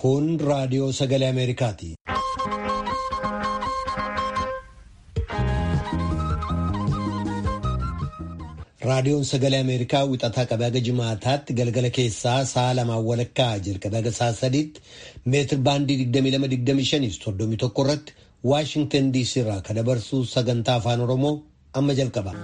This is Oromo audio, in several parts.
Kun raadiyoo sagalee Ameerikaati. Raadiyoon sagalee Ameerikaa wixataa qabee haga jimaataatti galgala keessaa sa'a lamaan walakkaa jalqabee haga sa'a sadiitti meetir baandii 22-25 irratti Waashingtan DC irraa kan dabarsu sagantaa afaan Oromoo amma jalqaba.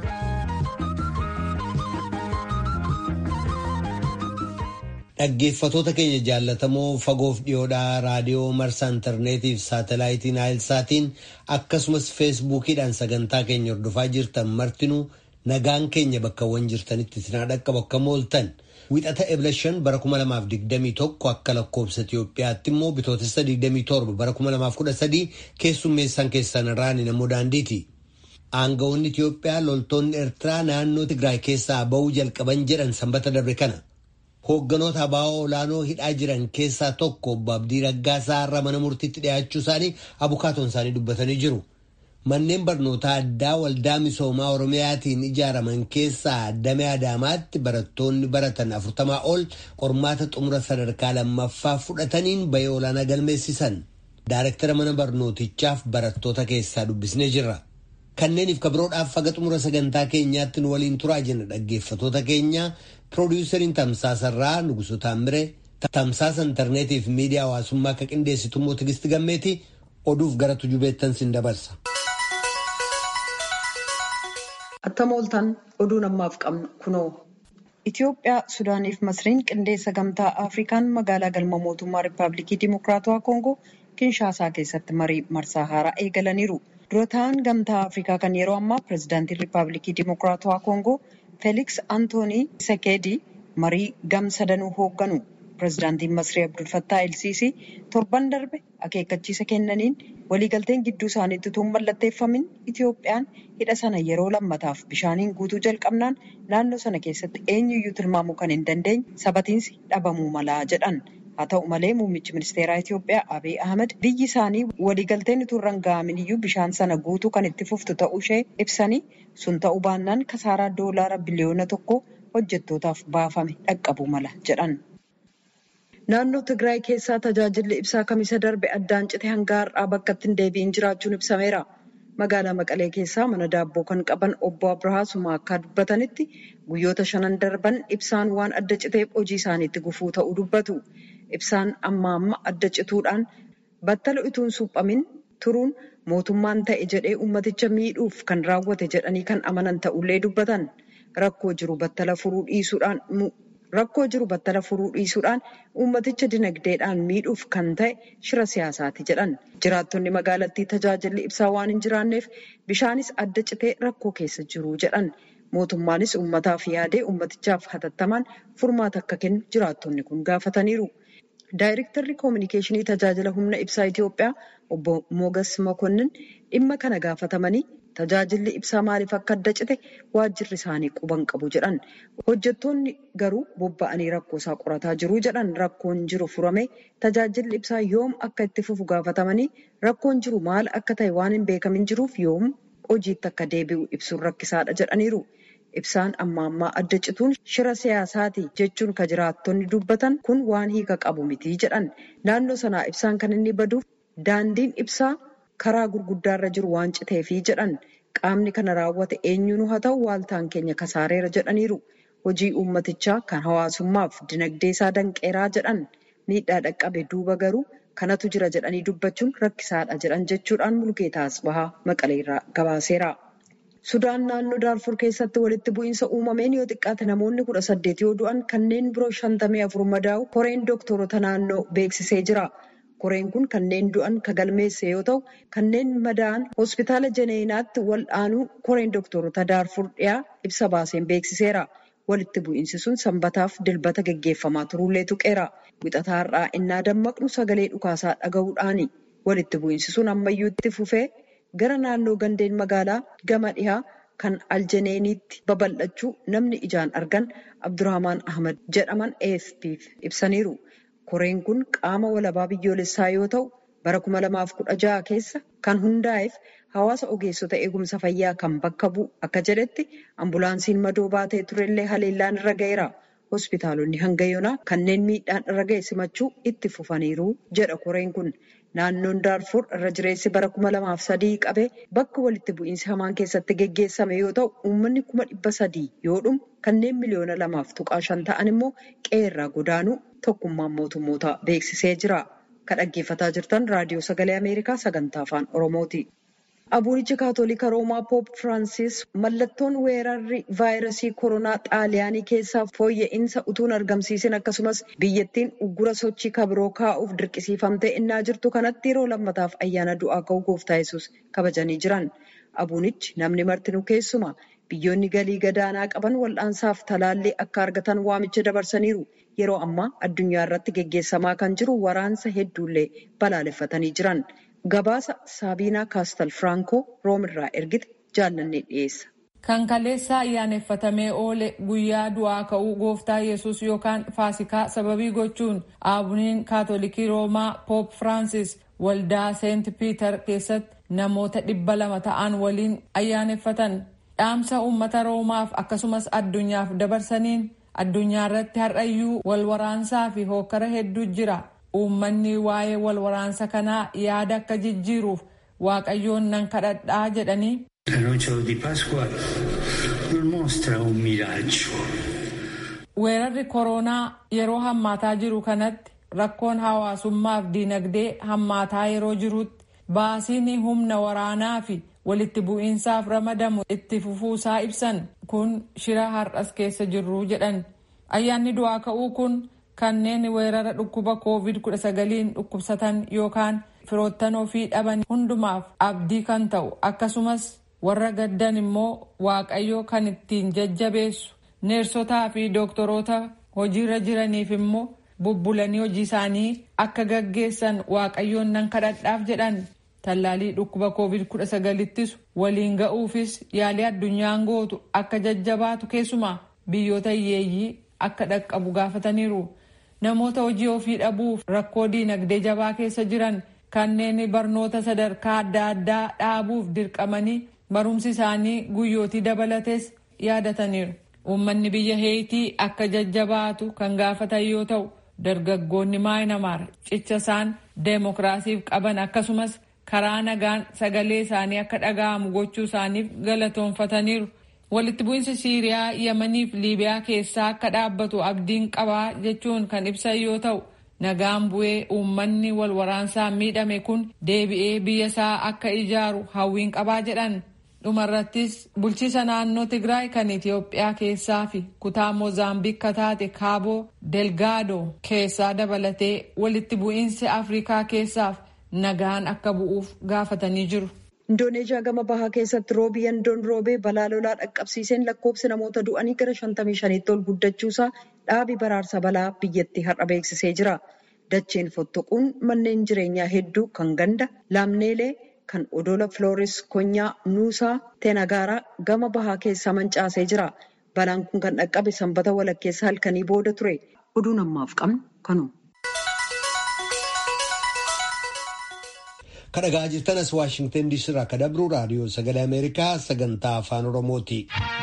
Dhaggeeffatoota keenya jaallatamoo fagoof dhiyoodhaa raadiyoo marsaa intarneetii fi saatalaayitii naayilsaatiin akkasumas feesbuukiidhaan sagantaa keenya hordofaa jirtan martinuu nagaan keenya bakkawwan jirtanitti sinaa dhaqqabu akka mooltan wixata ebla shan bara 2021 akka lakkoobsa Itoophiyaatti immoo bitootessa 27 bara 2013 keessummeessan keessan irraan namoo daandiiti. Aanga'oonni Itoophiyaa loltoonni Eertiraa naannoo Tigraay keessaa ba'uu jalqaban jedhan sanbata darbe kana. Hoogganoota abaa'oo olaanoo hidhaa jiran keessaa tokko obbo Abdii Raggaasaa irra mana murtiitti dhiyaachuu isaanii abukaatoon isaanii dubbatanii jiru. Manneen barnootaa addaa waldaa misoomaa Oromiyaatiin ijaaraman keessaa damee Adaamaatti barattoonni baratan afurtamaa ol qormaata xumura sadarkaa lammaffaa fudhataniin bahee olaanaa galmeessisan. Daayirektara mana barnootichaaf barattoota keessaa dubbisnee jirra. Kanneeniif kabiroodhaaf faga xumura sagantaa keenyaatti nu waliin turaa jenna dhaggeeffatoota keenya piroodiwusariin tamsaasarraa Nugusu Taammire tamsaasa intarneetiif miidiyaa hawaasummaa akka qindeessitu immoo Tigisti Gammeeti oduuf gara tujubeettan sin dabarsa. Attam ooltan oduu ammaaf qabnu kunoo. Itoophiyaa, Sudaaniif Masriin qindeessa gamtaa Afrikaan magaalaa galma mootummaa Rippaabilikii Dimokiraatawaa Koongoo Kinshaasaa keessatti marii marsaa haaraa eegalaniiru. Dura ta'an gamtaa Afrikaa kan yeroo ammaa pireezidaantiin Rippaabilikii Dimokiraatawaa Koongoo Feeliks Antoonii Sekeedii marii gam sadanuu hoogganu. Pireezidaantiin Masrii Abdul Fattah El-Siisii torban darbe akeekkachiisa kennaniin waliigalteen gidduu isaaniitti utuu hin mallatteeffamin Itoophiyaan hidha sana yeroo lammataaf bishaaniin guutuu jalqabnaan naannoo sana keessatti eenyuyyuu tilmaamuu kan hin dandeenye sabatiinsi dhabamuu malaa jedhan. Haa ta'u malee muummichi ministeeraa Itoophiyaa Abiy Ahmed biyyi isaanii waliigalteen utuu irra hin ga'amin iyyuu bishaan sana guutuu kan itti fuftu ta'uu ishee ibsanii sun ta'uu baannaan kasaaraa doolaara biliyoona tokko hojjettootaaf baafame dhaqqabuu mala jedhan. Naannoo Tigraay keessaa tajaajilli ibsaa kamisa darbe addaan cite hanga har'aa bakka itti hin deebi'in jiraachuun ibsameera. Magaalaa Maqalee keessaa mana daabboo kan qaban obbo Abrahaa Sumaa akka dubbatanitti guyyoota shanan darban ibsaan waan adda citeef hojii isaaniitti gufuu ta'uu dubbatu. Ibsaan amma amma adda cituudhaan battala utuu hin suphamin turuun mootummaan ta'e jedhee ummaticha miidhuuf kan raawwate jedhanii kan amanan ta'ullee dubbatan. Rakkoo jiru battala furuu dhiisuudhaan Rakkoo jiru battala furuu dhiisuudhaan uummaticha dinagdeedhaan miidhuuf kan ta'e shira siyaasaati jedhan. Jiraattonni magaalattii tajaajilli ibsaa waan hin jiraanneef bishaanis adda citee rakkoo keessa jiru jedhan. Mootummaanis uummataaf yaadee uummatichaaf hatattamaan furmaata akka kennu jiraattonni kun gaafataniiru. Daayirektarri koominikeeshinii tajaajila humna ibsaa Itoophiyaa obbo Mogas Mokonnin dhimma kana gaafatamanii tajaajilli ibsaa maaliif akka adda cite waajjirri isaanii quban qabu jedhan. Hojjettoonni garuu bobba'anii rakkoo isaa qorataa jiru jedhan rakkoon jiru furame tajaajilli ibsaa yoom akka itti fufu gaafatamanii rakkoon jiru maal akka ta'e waan hin beekamin jiruuf yoom hojiitti akka deebi'u ibsuun rakkisaadha jedhaniiru. Ibsaan amma ammaa adda cituun shira siyaasaati jechuun ka jiraattonni dubbatan kun waan hiika qabu miti jedhan. Naannoo sanaa ibsaan kan inni baduuf daandiin ibsaa karaa gurguddaarra jiru waan citeefi jedhan. Qaamni kana raawwate eenyuun haa ta'u waaltaan keenya kasaareera jedhaniiru. Hojii uummatichaa kan hawaasummaaf dinagdee isaa danqeeraa jedhan. Miidhaa dhaqqabe duuba garuu kanatu jira jedhanii dubbachuun rakkisaadha jedhan jechuudhaan Mulgeetaa Asbahaa Maqaleerraa gabaaseera. Sudaan naannoo Daarfur keessatti walitti bu'iinsa uumameen yoo xiqqaate namoonni kudha saddeet yoo du'an kanneen biroo shantamii afur madaa'u koreen dooktorota naannoo beeksisee jira. Koreen kun kanneen du'an ka galmeesse yoo ta'u kanneen madaa'an hospitaala Jeneenaatti wal'aanuu koreen dooktorota Daarfur dhiyaa ibsa baaseen beeksiseera. Walitti bu'iinsi sun sanbataaf dilbata geggeeffamaa turullee tuqeera. Wixataa har'aa innaa dammaqnu sagalee dhukaasaa dhaga'uudhaani. Walitti bu'iinsi sun ammayyuu itti fufee gara naannoo gandeen magaalaa gama dhihaa kan aljeneeniitti babal'achuu namni ijaan argan Abdurrahmaan Ahmad jedhaman AFP'f ibsaniiru. Koreen kun qaama walabaa biyyoolessaa yoo ta'u bara 2016 keessa kan hundaa'eef hawaasa ogeessota eegumsa fayyaa kan bakka bu'u akka jedhetti ambulaansiin madoo baatee turellee haleellaan irra ga'eera. hospitaalonni hanga yoonaa kanneen miidhaan irra ga'e simachuu itti fufaniiru jedha koreen kun. Naannoon Daarfur irra jireessi bara kuma lamaaf sadii qabee bakka walitti bu'iinsi hamaan keessatti geggeessame yoo ta'u uummanni kuma dhibba sadii yoo dhumu kanneen miliyoona lamaaf tuqaa shan ta'an immoo qe'eerraa godaanuu tokkummaan mootummootaa beeksisee jira. Kan dhaggeeffataa jirtan raadiyoo sagalee Ameerikaa sagantaa afaan Oromooti. Abuunichi Kaatolika Roomaa Poop Firaansis mallattoon weerarri vaayirasii koronaa xaaliyaanii keessaa fooyya'insa utuun argamsiisin akkasumas biyyattiin uggura sochii kabiroo kaa'uuf dirqisiifamtee innaa jirtu kanatti yeroo lammataaf ayyaana du'aa ka'uu gooftaa yesus kabajanii jiran. Abuunichi namni martinuu keessuma biyyoonni galii gadaanaa qaban wal'aansaaf talaallii akka argatan waamicha dabarsaniiru. Yeroo ammaa addunyaa irratti geggeessamaa kan jiru waraansa hedduullee balaaleffatanii jiran. Gabaasa Saabiinaa Kaastal Firankoo Roomirraa ergite jaallannee dhiyeessa. Kan kaleessa ayyaaneffatamee oole guyyaa du'aa ka'uu gooftaa yesus yookaan faasikaa sababii gochuun aabuniin kaatolikii roomaa poop firaansis waldaa seent piiter keessatti namoota dhibba lama ta'an waliin ayyaaneffatan dhaamsa uummata roomaaf akkasumas addunyaaf dabarsaniin addunyaa irratti har'ayyuu wal waraansaa fi hookkara hedduu jira. uummanni waa'ee wal waraansa kanaa yaada akka jijjiiruuf waaqayyoon nan kadhadhaa jedhanii. La noche di Pasqua non mostra un miraggio. Weerarri koronaa yeroo hammaataa jiru kanatti rakkoon hawaasummaaf diinagdee hammaataa yeroo jirutti baasiin humna waraanaa fi walitti bu'iinsaaf ramadamu itti fufuusaa ibsan kun shira har'as keessa jirru jedhan ayyaanni du'aa ka'uu kun. kanneen weerara dhukkuba covid 19 dhukkubsatan yookaan firoottan ofii dhaban hundumaaf abdii kan ta'u akkasumas warra gaddan immoo waaqayyo kan ittiin jajjabeessu neersotaa fi dooktoroota hojiirra jiraniif immoo bubbulanii hojii isaanii akka gaggeessan waaqayyoon nan kadhadhaaf jedhan tallaalii dhukkuba covid 19 ittisu waliin ga'uufis yaalii addunyaan gootu akka jajjabaatu keessumaa biyyoota hiyyeeyyii akka dhaqqabu gaafataniiru. namoota hojii ofii dhabuuf rakkoo diinagdee jabaa keessa jiran kanneen barnoota sadarkaa adda addaa dhaabuuf dirqamanii barumsi isaanii guyyootii dabalates yaadataniiru. Uummanni biyya heetii akka jajjabaatu kan gaafatan yoo ta'u dargaggoonni maayinamaar cicha isaan deemokiraasiif qaban akkasumas karaa nagaan sagalee isaanii akka dhaga'amu gochuu isaaniif galatoonfataniiru. walitti bu'iinsi siiriyaa yamaniif liibiyaa keessaa akka dhaabbatu abdiin qabaa jechuun kan ibsan yoo ta'u nagaan bu'ee uummanni wal waraansaan miidhame kun deebi'ee biyya isaa akka ijaaru hawwiin qabaa jedhan dhumarrattis bulchiisa naannoo tigraay kan itiyoophiyaa keessaa fi kutaa moozaambiik taate kaaboo delgaadoo keessaa dabalatee walitti bu'iinsi afrikaa keessaaf nagaan akka bu'uuf gaafatanii jiru. Indooneezhiyaa gama bahaa keessatti roobi yandoon roobee balaa lolaa dhaqqabsiiseen lakkoofsi namoota du'anii gara 55tti ol guddachuusaa dhaabi baraarsa balaa biyyattii har'a beeksisee jira. Dacheen fottoquun manneen jireenyaa hedduu kan ganda laamneelee kan odola Flooris Konyaa Nuusaa Teenagaaraa gama bahaa keessaa mancaasee jira. Balaan kun kan dhaqqabe sanbata walakkeessa halkanii booda ture. Oduun ammaaf qabnu kanuma. Kan dhagaa jirtan as Waashingtan DC irraa kan dabru raadiyoo sagalee Ameerikaa sagantaa afaan Oromooti.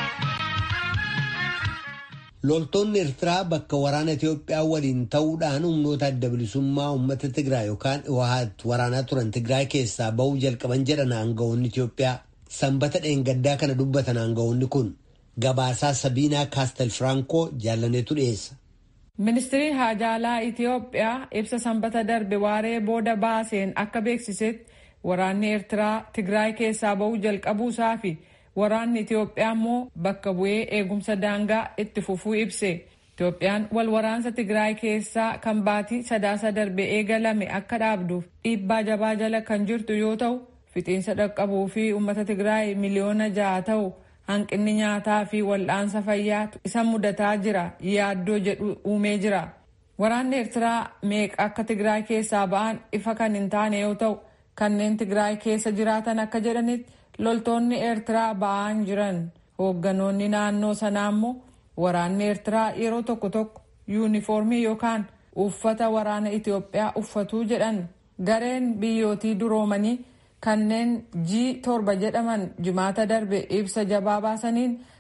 Loltoonni Eertiraa bakka waraana Itoophiyaa waliin ta'uudhaan humnoota adda bilisummaa uummata Tigraay yookaan Iwahaat waraanaa turan Tigraay keessaa bahuu jalqaban jedhan aangawoonni Itoophiyaa. Sanbata dheengaddaa kana dubbatan aangawoonni kun gabaasaa Sabiinaa Kaastel Firankoo jaallaneetu dhiyeessa. Ministiriin Haajaalaa Itoophiyaa ibsa sanbata darbe waaree booda baaseen akka beeksisetti waraanni Eertiraa Tigraay keessaa bahuu jalqabuusaa fi waraanni Itoophiyaa immoo bakka bu'ee eegumsa daangaa itti fufuu ibse. Itoophiyaan wal waraansa Tigraay keessaa kan baatii sadaasa darbe eegalame akka dhaabduuf dhiibbaa jabaa jala kan jirtu yoo ta'u fixiinsa dhaqqabuu fi uummata Tigraay miliyoona ja'a ta'u hanqinni nyaataa fi wal'aansa fayyaatu isa mudataa jira yaaddoo jedhu uumee jira. Waraanni Eertiraa meeqa akka Tigraay keessaa ba'an ifa kan hin taane yoo ta'u kanneen Tigraay keessa jiraatan akka jedhanitti loltoonni Eertiraa ba'an jiran hoogganoonni naannoo sanaa immoo waraanni Eertiraa yeroo tokko tokko yuunifoormii yookaan uffata waraana Itoophiyaa uffatuu jedhan gareen biyyootii duroomanii kanneen G torba jedhaman jimaata darbe ibsa jabaa baasaniin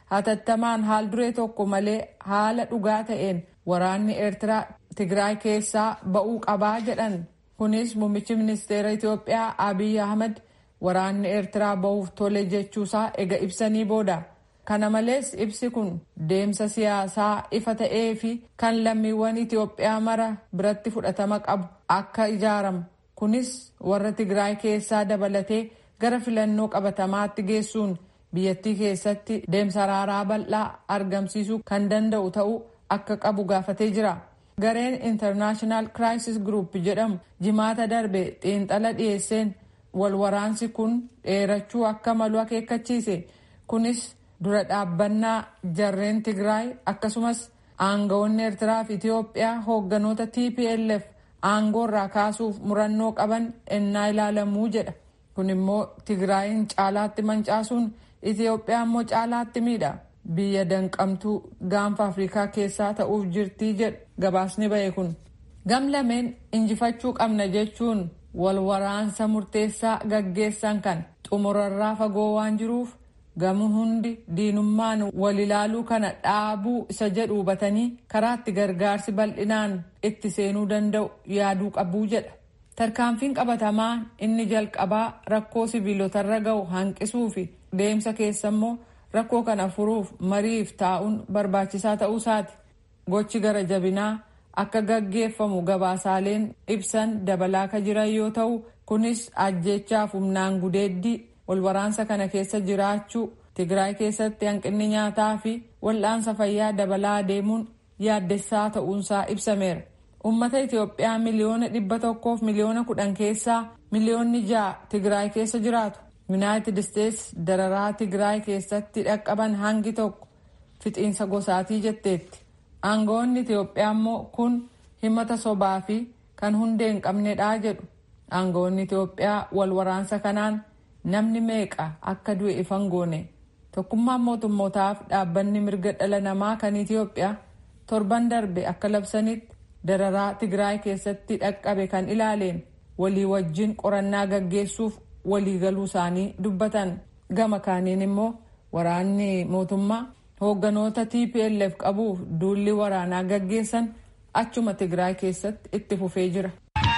hatattamaan haal duree tokko malee haala dhugaa ta'een waraanni eertiraa tigraay keessaa ba'uu qabaa jedhan kunis muummichi ministeera itiyoophiyaa abiy ahmad waraanni eertiraa ba'uuf tole jechuusaa ega ibsanii booda kana malees ibsi kun deemsa siyaasaa ifa ta'ee fi kan lammiiwwan itiyoophiyaa mara biratti fudhatama qabu akka ijaaramu kunis warra tigraay keessaa dabalatee gara filannoo qabatamaatti geessuun biyyattii keessatti deemsa araaraa bal'aa argamsiisuu kan danda'u ta'uu akka qabu gaafatee jira. gareen intarnaashinaal kiraayisis gruup jedhamu jimaata darbe xiinxala dhiyeesseen walwaraansi kun dheerachuu akka malu akeekkachiise kunis dura dhaabbannaa jarreen tigraay akkasumas aangawoonni eertiraa fi itiyoophiyaa hoogganoota tplf aangoorraa kaasuuf murannoo qaban ennaa ilaalamuu jedha kun immoo tigraayin caalaatti mancaasuun itiyoophiyaa immoo caalaatti miidha biyya danqamtuu gaanfa afrikaa keessaa ta'uuf jirtii jedhu gabaasni ba'e kun gam lameen injifachuu qabna jechuun wal waraansa murteessaa gaggeessan kan xumurarraa fagoo waan jiruuf gamu hundi diinummaan wal ilaaluu kana dhaabuu isa jedhu hubatanii karaatti gargaarsi bal'inaan itti seenuu danda'u yaaduu qabuu jedha tarkaanfiin qabatamaa inni jalqabaa rakkoo sibiilotarra ga'u hanqisuu fi deemsa keessa immoo rakkoo kana furuuf mariif taa'uun barbaachisaa ta'uusaati gochi gara jabinaa akka gaggeeffamu gabaasaaleen ibsan dabalaa ka jiran yoo ta'u kunis ajjeechaaf humnaan gudeeddii walwaraansa kana keessa jiraachuu tigraay keessatti hanqinni nyaataa fi wal'aansa fayyaa dabalaa deemuun yaaddessaa ta'uunsaa ibsameera ummata itiyoophiyaa miliyoona dhibba tokkoof miliyoona kudhan keessaa miliyoonni ja'a tigraay keessa jiraatu yuunaayitid isteetsi dararaa tigraay keessatti dhaqqaban hangi tokko fixiinsa gosaatii jetteetti aangawoonni itiyoophiyaa immoo kun himata sobaa fi kan hundee hin qabnedha jedhu aangawoonni itiyoophiyaa wal waraansa kanaan namni meeqa akka du'e ifan goone tokkummaan mootummootaaf dhaabbanni mirga dhala namaa kan itiyoophiyaa torban darbe akka labsanitti dararaa tigraay keessatti dhaqqabe kan ilaaleen walii wajjin qorannaa gaggeessuuf waliigaluu isaanii dubbatan gama kaaniin immoo waraanni mootummaa hoogganoota tplf qabuuf duulli waraanaa gaggeessan achuma tigraay keessatti itti fufee jira.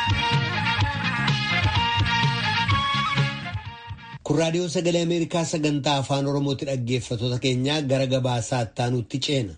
kun raadiyoo sagalee ameerikaa sagantaa afaan oromooti dhaggeeffatoota keenyaa gara gabaasaa ittaanutti ceena.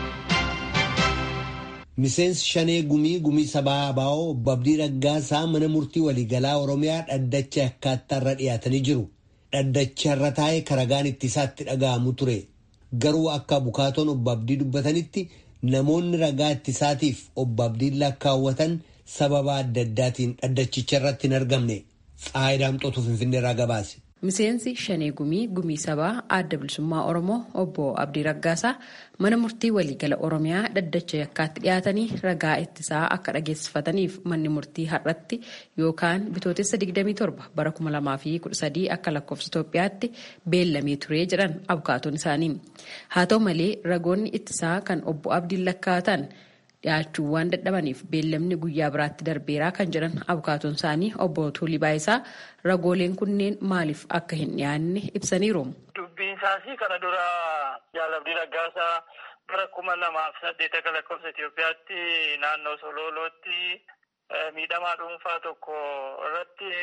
miseensi shanee gumii gumii sabaa abaa'oo obbo Abdii Raggaasaa mana murtii waliigalaa oromiyaa dhaddacha akkaataarra dhiyaatanii jiru. Dhaddacharra taa'ee karagaan ittisaatti dhaga'amu ture. Garuu akka bukaatoon obbo Abdii dubbatanitti namoonni ragaa ittisaatiif obbo Abdiin lakkaawwatan sababa adda addaatiin dhaddachicharratti hin argamne. Faayidaamxootu Finfinneerraa gabaase. Miseensi Shanee Gumii Gumii Sabaa Adda Bilisummaa Oromoo Obbo Abdii Raggaasaa mana murtii waliigala Oromiyaa dhaddacha yakkaatti dhiyaatanii ragaa ittisaa akka dhageessifataniif manni murtii har'atti yookaan bitootessa 27 bara 2013 akka lakkoofsa Itoophiyaatti beellamee turee jedhan abukaatoon isaanii. Haa ta'u malee ragoonni ittisaa kan Obbo Abdiin lakkaa'atan dhiyaachuu waan dadhabaniif beellamni guyyaa biraatti darbeeraa kan jedhan abukaatoon isaanii obbo Tuulii Baayisaa ragooleen kunneen maaliif akka hin dhiyaanne ibsaniiru. Dubbiin isaas kana dura jaalabdii raggaasaa bara kuma lamaaf saddeet akka lakkoofsa Itoophiyaatti naannoo Sololootti miidhamaa dhuunfaa tokko irratti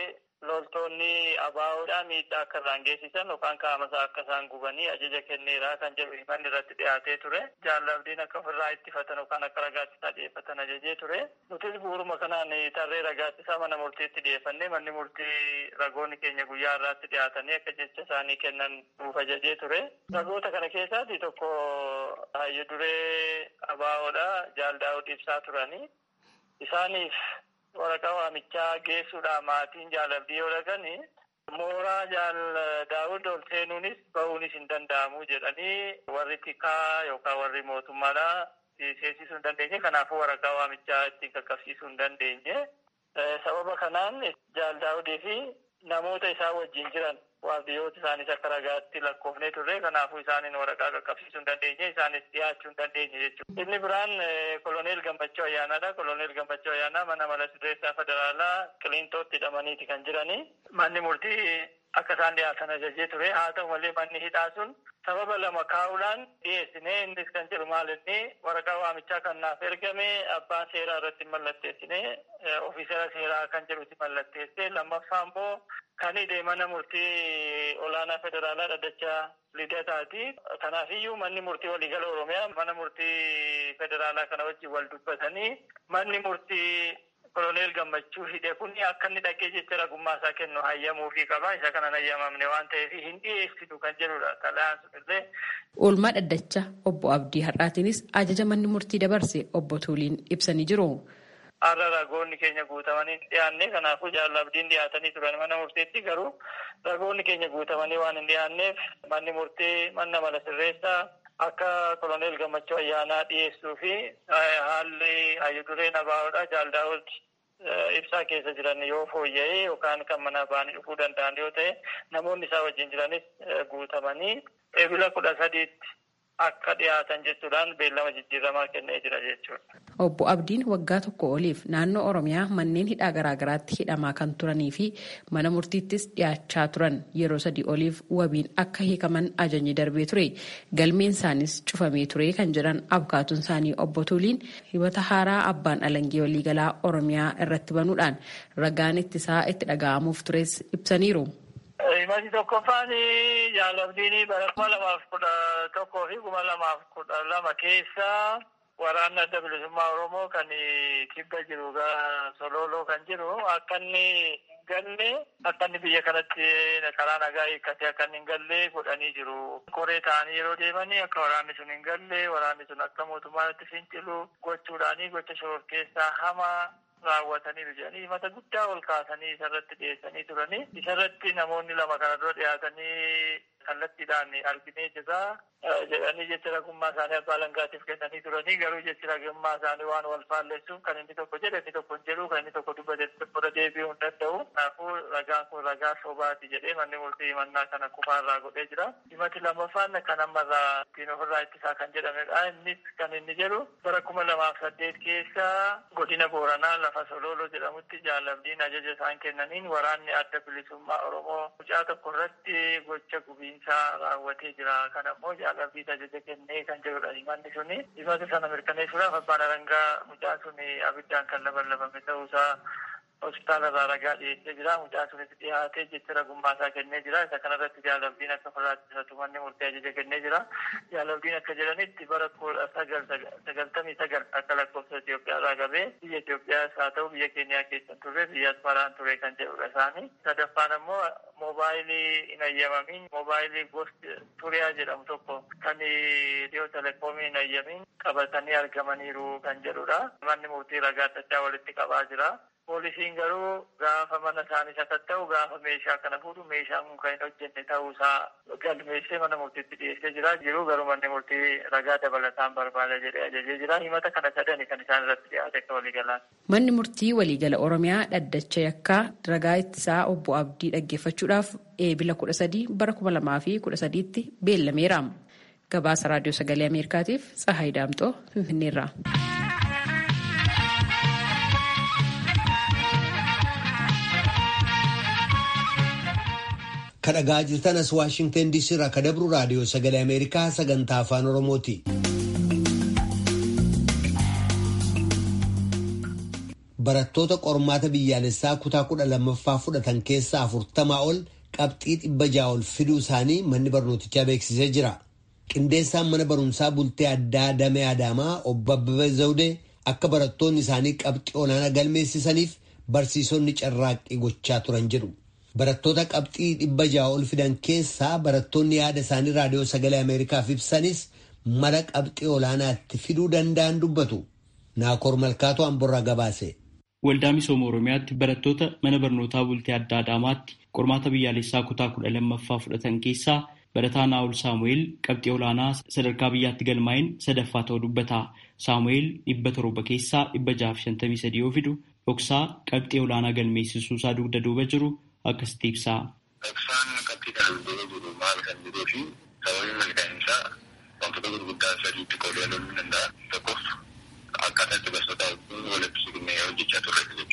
loltoonni abaa'oodhaan miidhaa akka isaan geessisan yookaan qaamasaa akka isaan gubanii ajaja kenneeraa kan jedhu himanni irratti dhiyaatee ture. Jaalabdiin akka ofirraa ittifatan yookaan akka ragaattisaa dhiyeeffatan ajajee ture. Nutis bu'uuruma kanaan tarree ragaattisaa mana murtiitti dhiyeeffannee manni murtii ragoonni keenya guyyaa irraatti dhiyaatanii akka jecha isaanii kennan nuuf ajajee ture. Ragoota kana keessaati tokko hayyu duree abaa'oodha jaaldaa'uu ibsaa turanii. Isaaniif waraqaa waamichaa geessuudhaan maatiin jaalabdii yoo dhaqani mooraa jaal daawud ol seenuunis bahuunis hin danda'amu jedhanii warri tikaa yookaan warri mootummaadha seensisuu hin dandeenye kanaafuu waraqaa waamichaa ittiin qaqqabsiisuu hin dandeenye sababa kanaan jaal daawudii fi namoota isaa wajjin jiran waardiyyoota isaanis akka ragaatti lakkoofnee turre kanaafuu isaaniin waraqaa qaqqabsiisuu hin dandeenye isaanis dhiyaachuu hin dandeenye jechuudha. Inni biraan koloneel Gammachuu Ayyaanaadha. Koloneel Gammachuu Ayyaanaa mana mala sirreessaa federaalaa Qiliintootti hidhamaniiti kan jiranii. Manni murtii akka isaan dhiyaatan ajajee ture haa ta'u malee manni hidhaa sun sababa lama kaa'uudhaan dhiyeessine innis kan jedhu maal inni waraqaa waamichaa kan naaf ergame abbaan seeraa irratti mallatteessine ofiisera seeraa kan jedhutti mallatteesse lammaffaa immoo kan hidhe mana murtii olaanaa federaalaa dhaddachaa lidataati kanaafiyyuu manni murtii waliigala oromiyaa mana murtii federaalaa kana wajjin wal dubbatanii manni murtii koloneel gammachuu hidhe kun akka inni dhaqee jecha ragummaa isaa kennu hayyamuufii qaba isa kanan hayyamamne waan ta'eef hin dhiyeessitu kan jedhudha xalayaan sun illee. Oolmaa dhaddacha obbo Abdii har'aatiinis ajaja manni murtii dabarse obbo Tuuliin ibsanii jiru. Har'a ragoonni keenya guutamanii dhiyaanne kanaafuu jaalabdiin dhiyaatanii turan mana murtiitti garuu ragoonni keenya guutamanii waan hin dhiyaanneef manni murtii manna mala sirreessaa akka koloneel gammachuu ayyaanaa dhiyeessuu fi haalli hayyudureen abaa'oodha jaaldaa'ooti ibsaa keessa jiran yoo fooyya'ee yookaan kan mana ba'anii dhufuu danda'an yoo ta'e namoonni isaa wajjin jiranis guutamanii eebila kudha sadiitti akka dhiyaatan jechuudhaan beellama jijjiiramaa kennee jira jechuudha. Obbo Abdiin waggaa tokko oliif naannoo Oromiyaa manneen hidhaa garaagaraatti hidhamaa kan turanii fi mana murtiittis dhiyaachaa turan yeroo sadii oliif wabiin akka hiikaman ajajni darbee ture. Galmeen isaanis cufamee ture kan jedhan abkaatuun isaanii obbo Tuuliin hibata haaraa abbaan alangee waliigalaa Oromiyaa irratti banuudhaan ragaan ittisaa itti dhaga'amuuf tures ibsaniiru. Himati tokkoffaan jaalabdiin bara kuma lamaaf kudha tokkoo fi kuma lamaaf kudha lama keessa waraanni adda bilisummaa Oromoo kan kibba jiru sololoo kan jiru akka inni galle akka inni biyya kanatti karaa nagaa hiikkate akka inni hin galle godhanii jiru. Koree ta'anii yeroo deemanii akka waraanni sun hin galle waraanni sun akka mootummaatti fincilu gochuudhaanii gocha shororkeessaa hamaa raawwatanii jedhanii mata guddaa ol kaasanii isarratti dhiyeessanii turanii isarratti namoonni lama kana dura dhiyaatanii kallattiidhaan arginee jirra jedhanii jecha ragummaa isaanii abbaa alangaatiif kennanii turanii garuu jechi ragummaa isaanii waan wal faalleessuuf kan inni tokko jedhe inni tokko hin jedhu kan inni tokko dubbate tokkodha deebi'uu hin danda'u kanaafuu ragaan kun ragaa sobaati jedhee manni murtii himannaa kana kufaarraa godhee jira himati lammaffaan kan ammarraa ittiin ofirraa ittisaa kan jedhamedha innis kan inni jedhu bara kuma lamaaf saddeet keessa godina booranaa lafa sololoo jedhamutti jaalabdiin ajaja isaan kennaniin waraanni adda bilisummaa oromoo mucaa tokko irratti gocha gubiinsaa raawwatee jira kan ammoo jaalabdii ajaja kennee kan jedhudha himanni suni himata sana mirkaneessuudhaaf abbaan alangaa mucaan suni abiddaan kan labalabame ta'uusaa hospitaala irraa ragaa dhiyeessee jira mucaa sunis dhiyaatee jecha ragummaa isaa kennee jira isa kanarratti jaalabdiin akka firaattisatu manni murtee ajaja kennee jira jaalabdiin akka jedhanitti bara kudha sagal sagaltamii sagal akka lakkoofsa Itoophiyaa irraa qabee biyya Itoophiyaas haa ta'u biyya Keeniyaa keessa turre biyya Asmaraan ture kan jedhudha isaanii sadaffaan ammoo moobaayilii hin ayyamamin moobaayilii gosti turiyaa jedhamu tokko kan dhiyoo telekoomii hin ayyamin qabatanii argamaniiru kan jedhudha manni murtii ragaa adda walitti qabaa jira. Poolisiin garuu gaafa mana isaanii sakatta'u gaafa meeshaa kana fuudhu meeshaan kun kan hin hojjenne ta'uusaa galmeessee mana murtiitti dhiyeessee jira. Jiru garuu manni murtii ragaa dabalataan barbaada jedhee ajajee jira. Himata kana sadani kan isaan irratti dhiyaate akka waliigalaan. Manni murtii waliigala Oromiyaa dhaddacha yakkaa ragaa ittisaa obbo Abdii dhaggeeffachuudhaaf eebila kudha sadii bara kuma lamaa fi kudha sadiitti beellameera. Gabaasa Raadiyoo Sagalee Ameerikaatiif Tsahaay Daamxoo Finfinneerraa. kadhagaa jirtan as waashingtan diisii irraa ka dabru raadiyoo sagalee ameerikaa sagantaa afaan oromooti. barattoota qormaata biyyaalessaa kutaa kudha lammaffaa fudhatan keessaa afurtamaa ol qabxii dhibba ja'a ol fiduu isaanii manni barnootichaa beeksisee jira. qindeessaan mana barumsaa bultee addaa damee adaamaa obbo Abbabee Zawudee akka barattoonni isaanii qabxii olaanaa galmeessisaniif barsiisonni carraaqqii gochaa turan jedhu. Barattoota qabxii dhibba ja'a ol fidan keessaa barattoonni yaada isaanii raadiyoo sagalee Ameerikaaf ibsanis mala qabxii olaanaatti fiduu danda'an dubbatu. Naakoor Malkaatoo Amborraa gabaase. Waldaa misooma Oromiyaatti barattoota mana barnootaa bultee adda Adaamaatti qormaata biyyaalessaa kutaa kudha lammaffaa fudhatan keessaa barataa Naa'ol Saamu'eel qabxii olaanaa sadarkaa biyyaatti galmaa'een sadaffaa ta'uu dubbata. Saamu'eel dhibba torba keessaa dhibba jaaf shantamii sadii yoo fidu dhoksaa qabxii olaanaa galmeessisuu isaa dugda duuba jiru akkasitti ibsa. Dhoksaan qabxii kana dura jiru maal kan jedhuu fi sababii milkaa'in isaa wantoota gurguddaa sadiitti qoodee ilaaluu ni danda'a. Tokkoof akkaataa itti barsiisota walitti siqnee hojjechaa turre jechuudha.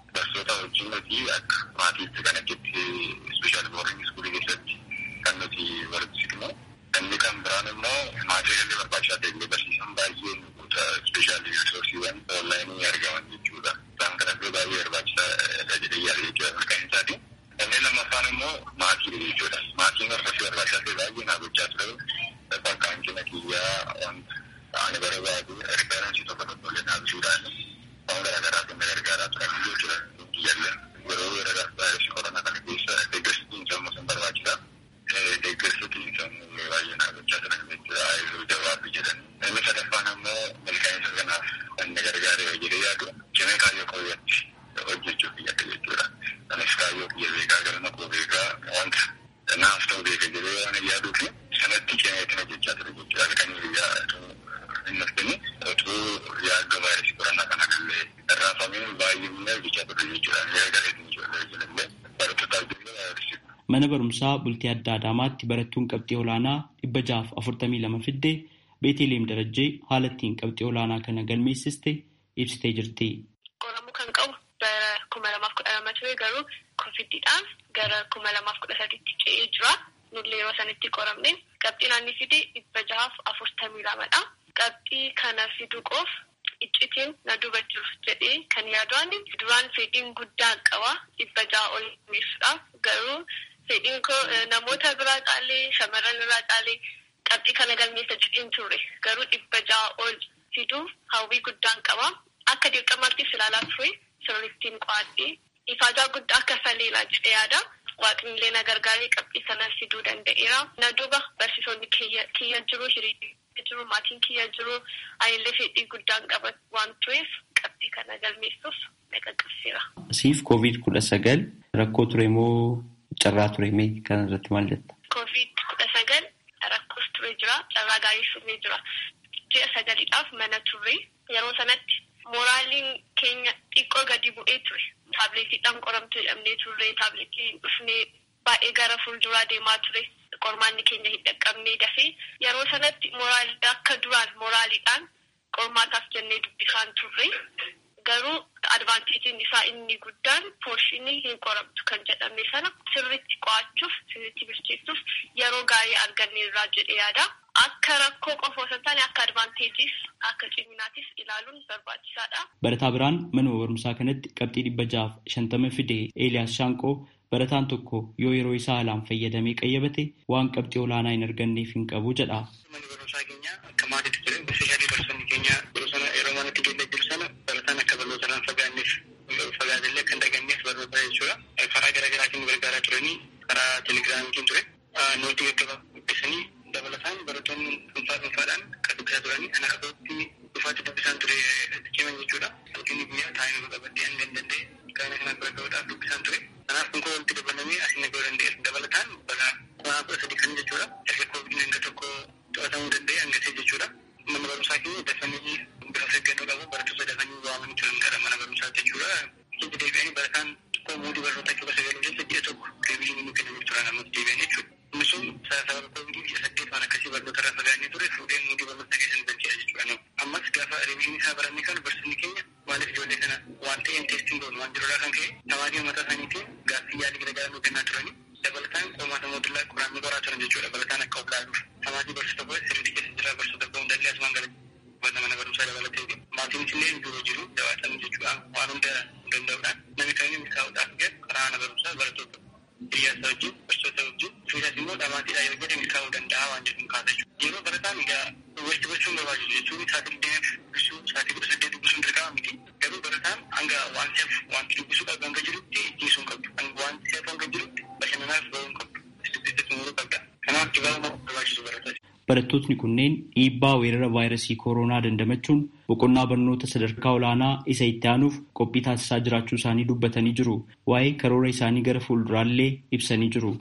barsoota wajjin nuti akka maatiitti kan achitti ispeeshaal boordiing iskuulii keessatti kan nuti walitti siqnu. Inni kan biraan immoo maatiiraalee barbaachisaa ta'e barsiisan baay'een ispeeshaal riisoorsiiwwan onlaayinii argaman jechuudha. Isaan kanatti baay'ee barbaachisaa jedhee yaada jechuudha mirkaan isaati. Inni lammaffaan immoo maatii jechuudha. Maatiin hordofii barbaachisaa ta'e baay'ee naa gochaa ture. Bakkaan cina kiyyaa wanta ani barbaadu riifaansii tokko tokko illee naabisuudhaan waan garaagaraa kan gargaaraa turan jechuudha. Kiyyaallee yeroo yeroo vaayirasii koronaa kana keessa deeggarsi xiinsammuu sun barbaachisa. Deeggarsi xiinsammuu baay'ee naa gochaa turan jechuudha. Aayiluu jawaabbi jedhan. Inni sadaffaan immoo milkaa'insa kanaaf kan na gargaare jedhee yaadu cimee kaayyoo kooyyatti hojjechuuf yaada jechuudha. Anis kaayyoo kiyya beekaa galma koo beekaa wanta naaf ta'u beeka jedhee waan yaaduu fi sanatti cimee hojjechaa ture jechuudha. Kan biyyaa inni arginu utuu yaaddo vaayirasii koronaa kana illee irraafamee baay'inni hojjechaa ture jechuudha. Miira gareetiin ijoollee ijoollee barattootaa ijoollee vaayirasii. Mana barumsaa bultii adda Adaamaatti barattuun qabxii olaanaa dhibba jaaf afurtamii lama fiddee Beeteleem Darajjee haala ittiin qabxii olaanaa kana galmeessiste ibsitee jirti. Qoramuu kan qabu bara kuma lamaaf kudha lama ture garuu kovidiidhaan gara kuma lamaaf kudha sadiitti ce'ee jira. Nullee yeroo sanitti qoramne qabxii naanni fide dhibba jahaaf afurtamii lamadha. Qabxii kana fiduu qoof iccitiin na duuba jiru jedhee kan yaadu duraan fedhiin guddaa qaba dhibba jaha ol galmeessuudhaaf garuu fedhiin koo namoota biraa caalee shamarran irraa caalee qabxii kana galmeessa jedheen turre garuu dhibba jaha ol fiduuf hawwii guddaan qaba. Akka dirqamaattis ilaalaa ture sirrittiin qo'adhee ifaajaa guddaa akka saleelaa jedhee yaada. Waaqnillee na gargaaree qabxii sana fiduu danda'eera. Na duuba barsiisonni kiyya jiru hiriirri jiru maatiin kiyya jiru anillee fedhii guddaan qaba waan tureef qabxii kana galmeessuuf na qaqqabsiira. Siif koovid kudha sagal rakkoo ture moo carraa ture mee kana irratti maal jetta? Koovid kudha sagal rakkoos ture jira carraa gaarii furee jira. Ji'a sagaliidhaaf mana turre yeroo sanatti mooraaliin keenya xiqqoo gadi bu'ee ture. Taabileetiidhaan qoramtu jedhamnee turre taabileetiin dhufnee baay'ee gara fuulduraa deemaa ture. Qormaanni keenya hin dhaqqabnee dafee yeroo sanatti mooraalii akka duraan mooraaliidhaan qormaataaf jennee dubbisaan turre. Garuu advaanteejiin isaa inni guddaan poorshinii hin qoramtu kan jedhame sana sirriitti qo'achuuf sirriitti bilcheessuuf yeroo gaarii arganne irraa jedhee yaada. Akka rakkoo qofa osoo hin taane akka advaanteejiis akka ciminaatis ilaaluun barbaachisaadha. Barataa biraan manuma barumsaa kanatti qabxii dhibba jaaf shantama fide Eeliyaas Shaanqoo barataan tokko yoo yeroo isaa haalaan fayyadamee qayyabate waan qabxii olaanaa hin arganneef hin qabu jedha. Manni barumsaa keenya akka maatiitti ture gosoota barsoonni keenya yeroo sana yeroo manatti geenya jiru sana barataan akka barnoota irraan fagaanneef fagaatellee akka hin dhaganneef barnoota jechuudha. Karaa garaa garaatiin gargaaraa turanii karaa telegiraamiitiin ture. Nootii gaggabaa qopheessanii dabalataan barattoonni dhuunfaa dhuunfaadhaan kan dubbisaa turanii ana akkatti dhufaatti dubbisaan ture ciman jechuudha. Halkanii guyyaa taa'ee qabattee hanga hin danda'e gaana kanaan bira gahuudhaaf dubbisaan ture. Kanaaf kun koo walitti dabalamee asiin nagahuu danda'eera. Dabalataan balaa kumaa kudha sadii kan jechuudha. Erga koovidin hanga tokko to'atamuu danda'e hanga ta'e jechuudha. Mana barumsaa keenya dafanii bifa eeggannoo qabu barattoota dafanii waamanii turan gara mana barumsaatti jechuudha. Keessa deebi'anii barataan tokko muudii barnootaa keessa sagaluu keessa ji'a tokko deebiin nu kennamuu turan ammas deebi'an jechuudha. Inni sun sababa koovidii ji'a saddeet waan akkasii barnoota irraa fagaannee ture fuudhee muudii barnoota keessa nu galcheera jechuudha. Ammas gaafa reebiin isaa barannee kan barsiisni keenya maaliif ijoollee kana waan ta'een teestiin goonu waan jirurraa kan ka'e tamaatii mataa isaaniitiin gaaffii yaadii garaagaraa nu kennaa turanii dabalataan qormaata mootummaa qoraamii qoraa turan jechuudha dabalataan akka of laaluuf tamaatii barsiisa koo sirriitti keessa jira barsiisa koo hundallee asumaan gala bata mana barumsaa dabalatee maatiin illee jiru jiru jabaatan jechuudha waan hunda danda'uudhaan namni kamiin milkaa'uudhaaf gad karaa mana barumsaa barattoota hiriyaasa wajjin barsiisota wajjin fiisaas immoo dhamaatiidha yoo jedhe milkaa'uu danda'a waan jedhu kaasa jechuudha yeroo barataan egaa walitti gochuun barbaachisu jechuun sa'aatii digdamii dubbisuu sa'aatii kudha saddeet dubbisuun dirqama miti garuu barataan hanga waan seef wanti dubbisuu qabu hanga jirutti ijjiisuun qabdu waan seef hanga jirutti bashannanaaf ba'uun qabdu dubbisuu xumuruu qabda kanaaf dibaabuma barbaachisu barataa Barattootni kunneen dhiibbaa weerara vaayirasii kooroonaa dandamachuun boqonnaa barnoota sadarkaa olaanaa isa itti aanuuf qophii taasisaa jiraachuu isaanii dubbatanii jiru. Waa'ee karoora isaanii gara fuulduraallee ibsanii jiru.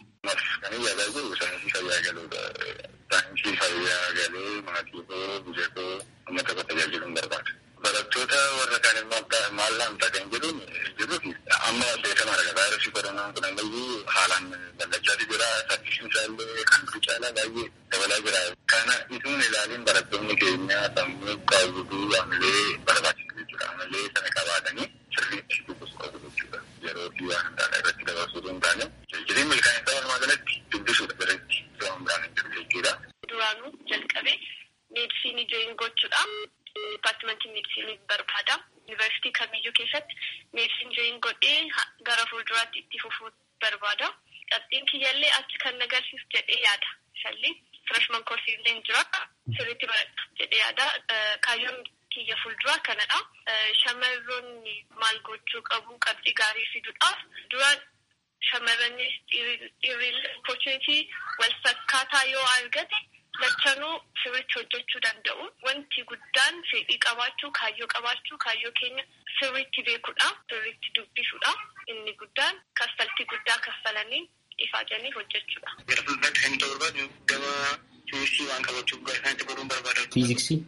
Saayinsii fayyaa galee maatii koo biyya koo uummata koo tajaajiluun barbaada. Barattoota warra kaan immoo maal laamtaa kan jedhuun jiruufi amma beekamaadha. Vaayirasii koronaan kun ammayyuu haalaan bal'achaa jira. Saffisni isaallee kan duri caalaa baay'ee dabalaa jira. Kana ituun ilaaliin barattoonni keenya sammuu qaawwatuu amalee barbaachisu jechuudha. Amalee sana qabaatanii sirriitti dubbisuu qabu jechuudha. yerootii waan hundaadha irratti dabarsuu hin taane jijjiirri milkaa'insa walumaa galatti dubbisuudha biratti waan biraan hin jiru jechuudha. Duraanuu jalqabee meedisinii jooyin gochuudha. Dipaartimentii meedisinii barbaada. Yuunivarsiitii kamiyyuu keessatti meedisinii jooyin godhee gara fuulduraatti itti fufuu barbaada. Qabxiin kiyyaallee achi kan agarsiisu jedhee yaada. Isallee firashman koorsii illee hin jira. Sirriitti baradha jedhee yaada. Kaayyoon kiyya fuulduraa kanadha. Shamarroonni maal gochuu qabu qabxii gaarii fiduudhaaf duraan shamarrannis dhiirri opportunity wal fakkaataa yoo argate lachanuu sirriitti hojjechuu danda'u. Wanti guddaan fedhii qabaachuu, kaayyoo qabaachuu, kaayyoo keenya sirriitti beekuudha. Sirriitti dubbisuudha. Inni guddaan kaffaltii guddaa kaffalanii ifaajanii hojjechuudha. Gara fuulduraatti kan ta'u barbaadu gama fiiziksii waan qabachuuf gara isaanitti baruun barbaada. Fiiziksii?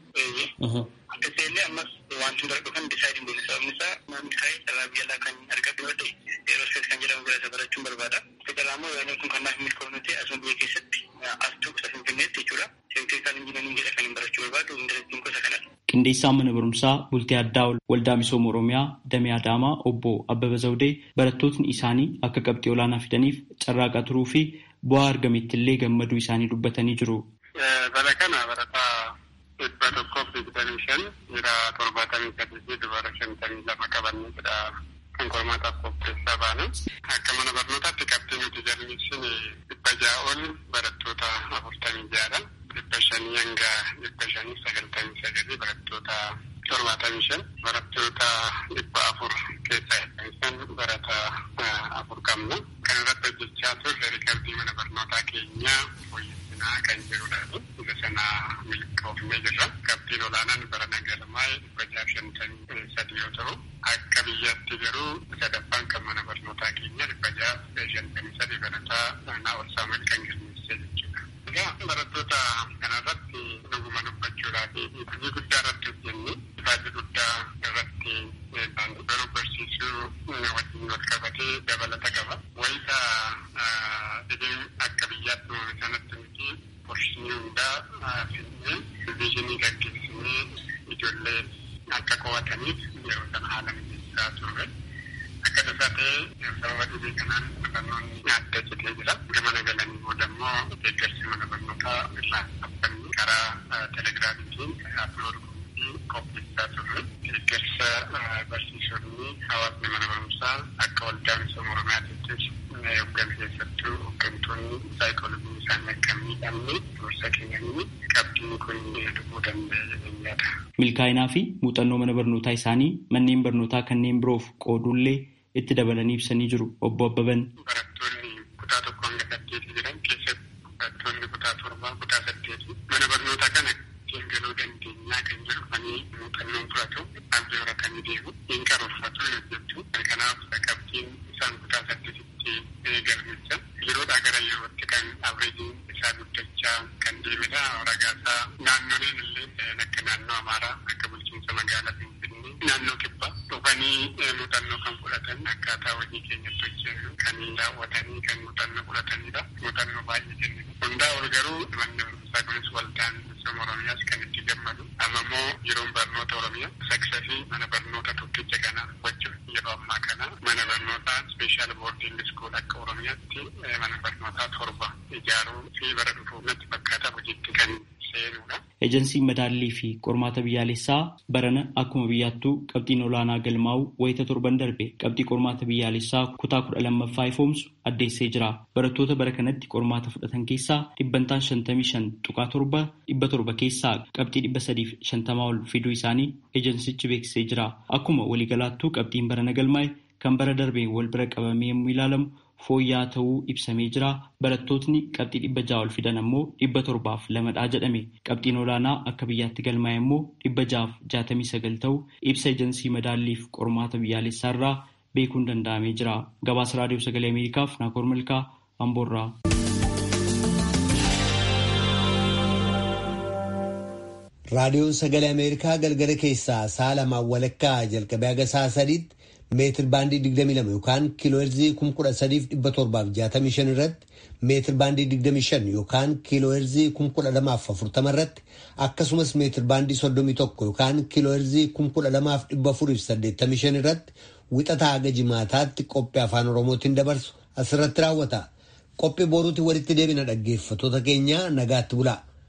Akkasii illee ammas wanti hundar dhufan disaayidiin beeku sababni isaa namni ka'ee carraa biyya alaa kan argatu yoo ta'e eerosfeet kan jedhamu gara isa barachuun barbaada. Federaa immoo yaadni kun kan naaf milkoofne ta'e asuma biyya keessatti astuu isa finfinneetti jechuudha. Seekteerisaan injinanii jedha kan hin barachuu barbaadu indareettiin gosa kanadha. Qindeessaan mana barumsaa bultii addaa waldaa misooma Oromiyaa Damee Adaamaa obbo Abbaba Zawudee barattootni isaanii akka qabxii olaanaa fidaniif carraaqaa turuu fi bu'aa argametti illee gammaduu isaanii dubbatanii jiru. Bara kana barataa dhibba tokkoof digdamii shan dhiira torbaatamii sadii fi dubara shantamii lama qabannee kan qormaataaf qopheessaa baane. Akka mana barnootaatti qabxii nuti jallisine dhibba jaa'oon barattoota afurtamii ja'adha. dhibba shanii hanga dhibba shanii sagaltamii sagalii barattoota torbaatamii shan barattoota dhibba afur keessaa isaan barata afur qabna. Kan irratti hojjechaa turre riikardii mana barnootaa keenyaa fooyyessinaa kan jirudha. Isa sana milkoofnee jirra. Qabxiin olaanaan bara nagalmaa'ee dhibba jaaf shantamii sadii yoo ta'u akka biyyaatti garuu sadaffaan kan mana barnootaa keenya dhibba jaaf shantamii sadii barataa naawol saamu'eel kan galmeessee jechuudha. Egaa barattoota kanarratti dhuguma dubbachuudhaa fi hojii guddaa irratti hojjenne ifaajii guddaa irratti garuu barsiisuu wajjin wal qabatee dabalata qaba. Wayita dhibeen akka biyyaatti uumame sanatti nuti qorshinii hundaa finnee viizinii gaggeessinee ijoollee akka qo'ataniif yeroo sana haala mijeessaa turre. Akka tasaa ta'ee sababa dhibee kanaan barnoonni adda citee jira. Gama nagalanii booda immoo deeggarsi mana barnootaa irraa dhaabbanni karaa telegiraamiitiin aplood fi qopheessaa turre. Deeggarsa barsiisonni hawaasni mana barumsaa akka waldaa misooma oromiyaattis hooggan keessattuu hooggantoonni saayikoolojii isaanii akka miidhamne gorsa kennanii qabxiin kun dhufuu danda'e yaada. Milkaa'inaa fi muuxannoo mana barnootaa isaanii manneen barnootaa kanneen biroof qoodullee itti dabalanii ibsanii jiru obbo Abbaban. Barattoonni kutaa tokko hanga saddeeti jiran keessatti barattoonni kutaa torbaa kutaa saddeeti mana barnootaa kana ittiin galuu dandeenyaa kan jedhufanii muuxannoon fudhatu abdii horatanii deemu hin karoorfatu hin hojjetu kanaaf qabxiin isaan kutaa saddeetitti galmeessan yeroodhaa gara yerootti kan abreejiin isaa guddachaa kan deemedha ragaasaa naannoleen illee akka naannoo amaaraa akka bulchiinsa magaalaa finfinnee naannoo kibbaa dhufanii muuxannoo kan fudhatan akkaataa hojii keenyatti hojjennu kan daawwatanii kan muuxannoo fudhatanidha. Muuxannoo baay'ee kennu. Hundaa ol garuu manni barumsaa kunis waldaan misooma Oromiyaas kan itti gammadu. Amma immoo yeroon barnoota Oromiyaa saksafii mana barnoota tokkicha kana wajjin yeroo ammaa kana mana barnootaa speeshaal boordiing iskool akka Oromiyaatti mana barnootaa torba ijaaruu fi bara dhufuuf natti fakkaata hojiitti kan seenudha. Ejensiin madaallii fi qormaata biyyaalessaa barana akkuma biyyaattuu qabxiin olaanaa galmaa'u wayita torban darbe qabxii qormaata biyyaalessaa kutaa kudha lammaffaa ifoomsu addeessee jira. Barattoota bara kanatti qormaata fudhatan keessaa dhibbantaan shantamii shan tuqaa torba dhibba torba keessaa qabxii dhibba sadiif shantamaa ol fiduu isaanii ejensichi beeksisee jira. Akkuma waliigalaattuu qabxiin barana galmaa'e kan bara darbeen wal bira qabamee yommuu ilaalamu fooyya'aa ta'uu ibsamee jira. Barattootni qabxii dhibba ja'a ol fidan ammoo dhibba torbaaf lamadhaa jedhame. Qabxiin olaanaa akka biyyaatti galmaa'e immoo dhibba ja'aaf jaatamii sagal ta'uu ibsa ejensii madaalliif qormaata biyyaalessaa irraa beekuun danda'amee jira. Gabaasa raadiyoo sagalee Ameerikaaf Naakoor Malkaa Amboorraa. Raadiyoon sagalee Ameerikaa galgala keessaa sa'a lamaan walakkaa jalqabee haga sa'a sadiitti meetir baandii 22 yookaan kiilooherzii 13,765 irratti meetir baandii 25 yookaan kiilooherzii 1240 irratti akkasumas meetir baandii 31 yookaan kiilooherzii 12,485 irratti wixataa haga jimaataatti qophii afaan oromootiin dabarsu asirratti raawwata qophii boruutti walitti deebina dhaggeeffatoota keenya nagaatti bulaa